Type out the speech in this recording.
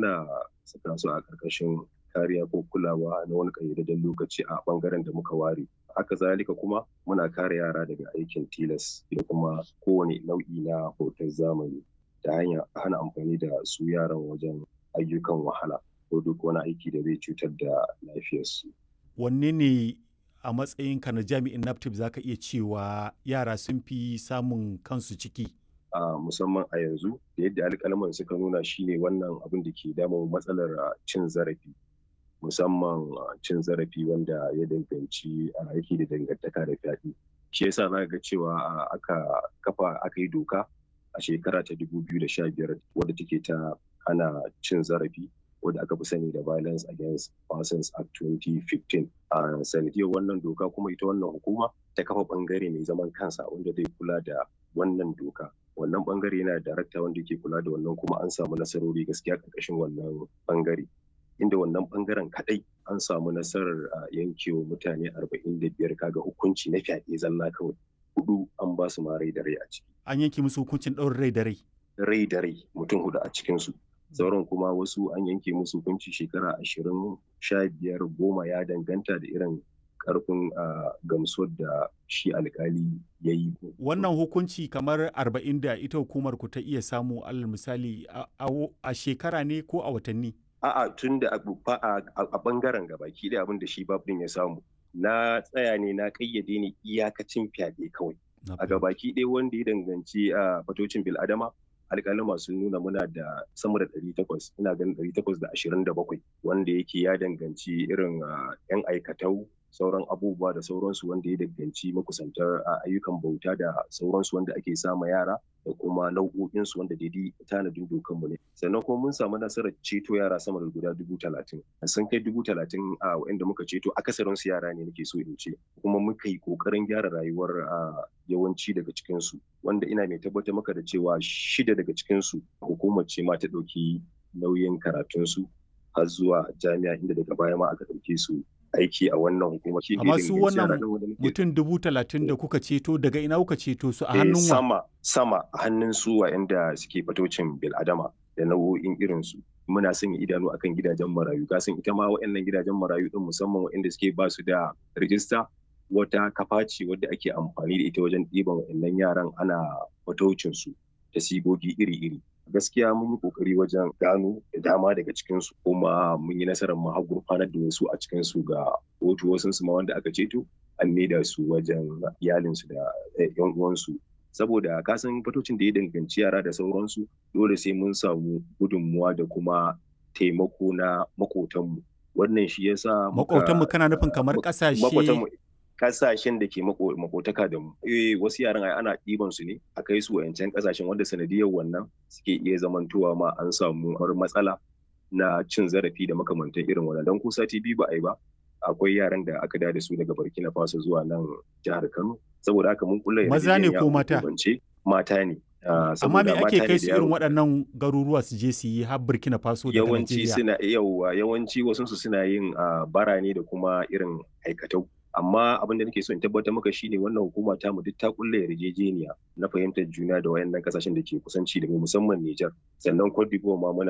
muna saka su a ƙarƙashin kariya ko kulawa na wani ƙayyadadden lokaci a ɓangaren da muka ware haka zalika kuma muna kare yara daga aikin tilas da kuma kowane nau'i na hoton zamani ta hanyar hana amfani da su yaran wajen ayyukan wahala ko duk wani aiki da zai cutar da lafiyarsu. Wanne ne a matsayinka na jami'in NAPTIP za ka iya cewa yara sun fi samun kansu ciki? a musamman a yanzu da yadda alƙalman suka nuna shine wannan abin da ke damun matsalar cin zarafi musamman cin zarafi wanda ya danganci aiki da dangantaka da fyaɗe shi yasa za ga cewa aka kafa aka yi doka a shekara ta 2015 wadda take ta hana cin zarafi wadda aka fi sani da violence against persons act 2015 a sanadiyar wannan doka kuma ita wannan hukuma ta kafa bangare mai zaman kansa wanda zai kula da wannan doka wannan bangare yana da darakta wanda ke kula da wannan kuma an samu nasarori gaskiya karkashin wannan bangare inda wannan bangaren kadai an samu nasarar yankewa mutane 45 kaga hukunci na fyaɗe zalla kawai hudu an ba su ma rai da rai a ciki An yanke musu hukuncin ɗaurin rai da rai. rai da rai mutum hudu a cikinsu sauran kuma wasu an yanke musu hukunci shekara ashirin sha biyar goma ya danganta da irin karfin gamsuwar da shi alkali ya yi. Wannan hukunci kamar arba'in da ita hukumar ku ta iya samu alal misali a shekara ne ko a watanni? A'a tun da a bangaren gabaki da abin da shi babin ya samu. Na tsaya ne na kayyade ne iyakacin fyaɗe kawai. A gabaki ɗaya wanda ya danganci a fatocin bil'adama alƙalin sun nuna muna da sama da ɗari takwas ina ganin ɗari takwas da ashirin da bakwai wanda yake ya danganci irin yan aikatau sauran abubuwa da sauransu wanda ya danganci makusantar ayyukan bauta da sauransu wanda ake sama yara da kuma nau'o'insu wanda daidai tanadin dokanmu ne sannan kuma mun samu nasarar ceto yara sama da guda dubu talatin sun kai dubu talatin a wa'inda muka ceto akasarin su yara ne nake so in ce kuma muka yi kokarin gyara rayuwar yawanci daga cikinsu wanda ina mai tabbatar maka da cewa shida daga cikinsu hukumar ce ma ta ɗauki nauyin karatunsu har zuwa jami'a inda daga baya ma aka ɗauke su aiki a wannan hukuma. Amma su wannan mutum dubu talatin da kuka ceto daga ina kuka ceto su a hannun wa? Sama, sama a hannun su wa'anda suke fatocin bil'adama da nau'o'in irinsu. Muna sanya idanu akan gidajen marayu. Kasan ita ma wa'annan gidajen marayu din musamman wa'anda suke ba su da rijista wata kafa ce wadda ake amfani da ita wajen ɗiban wa'annan yaran ana fatocin su da sigogi iri-iri. gaskiya mun yi kokari wajen gano da dama daga cikinsu kuma mun yi nasarar mu har gurfanar da wasu a cikinsu ga kotu wasu su ma wanda aka ceto an maida su wajen iyalinsu da yan uwansu saboda kasan fatocin da ya danganci yara da sauransu dole sai mun samu gudunmuwa da kuma taimako na makotanmu wannan shi yasa makotanmu kana nufin kamar kasashe kasashen da ke makotaka da mu eh wasu yaran ai ana ɗiban su ne a kai su wayancan kasashen wanda sanadiyar wannan suke iya zamantowa ma an samu matsala na cin zarafi da makamantan irin wannan dan ko sati biyu ba a yi ba akwai yaran da aka da su daga Burkina Faso zuwa nan jihar Kano saboda haka mun kulla maza ne ko mata mata ne amma me ake kai su irin waɗannan garuruwa su je su yi har Burkina Faso da yawanci suna yawa yawanci wasu su suna yin bara ne da kuma irin aikatau amma abin da nake so in tabbatar maka shine wannan hukuma ta mu duk ta kulle yarjejeniya na fahimtar juna da wayannan kasashen da ke kusanci da mu musamman Niger sannan Cote d'Ivoire ma muna